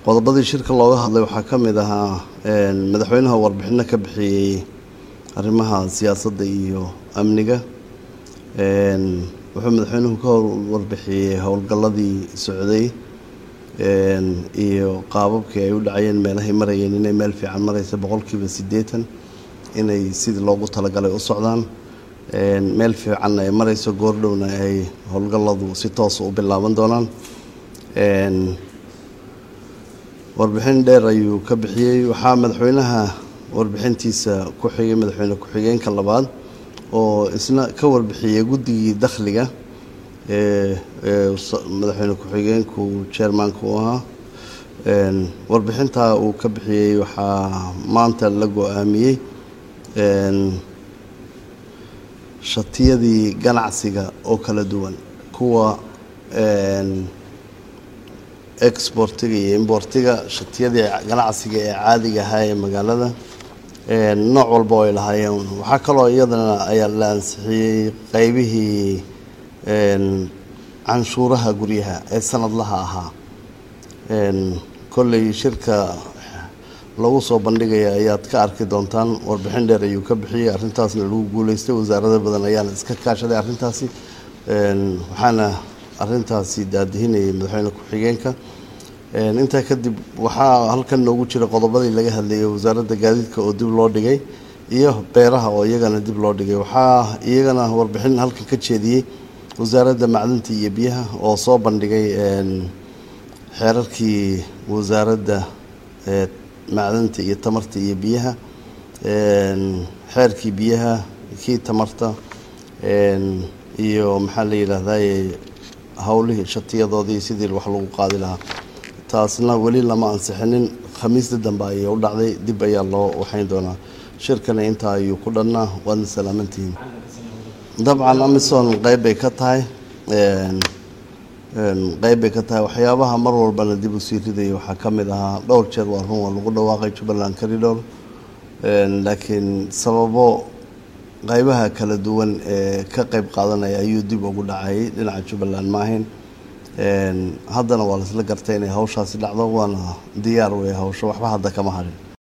qodobadii shirka looga hadlay waxaa ka mid ahaa madaxweynaha warbixino ka bixiyey arrimaha siyaasadda iyo amniga wuxuu madaxweynuhu ka warbixiyey howlgalladii socday iyo qaababkii ay u dhacayeen meelahay marayeen inay meel fiican maraysa boqolkiiba siddeetan inay sidii loogu talagalay u socdaan meel fiicanna ay marayso goordhowna ay howlgalladu si toosa u bilaaban doonaan warbixin dheer ayuu ka bixiyey waxaa madaxweynaha warbixintiisa ku xigay madaxweyne ku-xigeenka labaad oo isna ka warbixiyey guddigii dakhliga ee madaxweyne ku-xigeenku chairmanka u ahaa warbixintaa uu ka bixiyey waxaa maanta la go-aamiyey shatiyadii ganacsiga oo kala duwan kuwa exportiga iyo importiga shatiyadii ganacsiga ee caadiga ahaa ee magaalada nooc walba oo ay lahaayeen waxaa kaloo iyadana ayaa la ansixiyey qeybihii canshuuraha guryaha ee sanadlaha ahaa kolley shirka lagu soo bandhigaya ayaad ka arki doontaan warbixin dheer ayuu ka bixiyey arrintaasna lagu guuleystay wasaarada badan ayaana iska kaashaday arrintaasi waxaana arrintaasi daadihinayay madaxweyne ku-xigeenka intaa kadib waxaa halkan noogu jira qodobadii laga hadlayay wasaaradda gaadiidka oo dib loo dhigay iyo beeraha oo iyagana dib loo dhigay waxaa iyagana warbixin halkan ka jeediyey wasaaradda macdinta iyo biyaha oo soo bandhigay xeerarkii wasaaradda macdinta iyo tamarta iyo biyaha xeerkii biyaha kii tamarta iyo maxaa la yidhaahdaye howlihii shatiyadoodii sidii wax lagu qaadi lahaa taasna weli lama ansixinin khamiista dambe ayay u dhacday dib ayaa loo waxayn doonaa shirkana intaa ayuu ku dhannaa waadna salaamantihiin dabcan amison qeyb bay ka tahay qeyb bay ka tahay waxyaabaha mar walbana dib usii ridaya waxaa ka mid ahaa dhowr jeer waa run waa lagu dhawaaqay jubbaland corridor laakiin sababo qeybaha kala duwan ee ka qeyb qaadanaya ayuu dib ugu dhacayay dhinaca jubbaland maahayn haddana waa laisla gartay inay hawshaasi dhacdo waana diyaar wey hawsho waxba hadda kama harin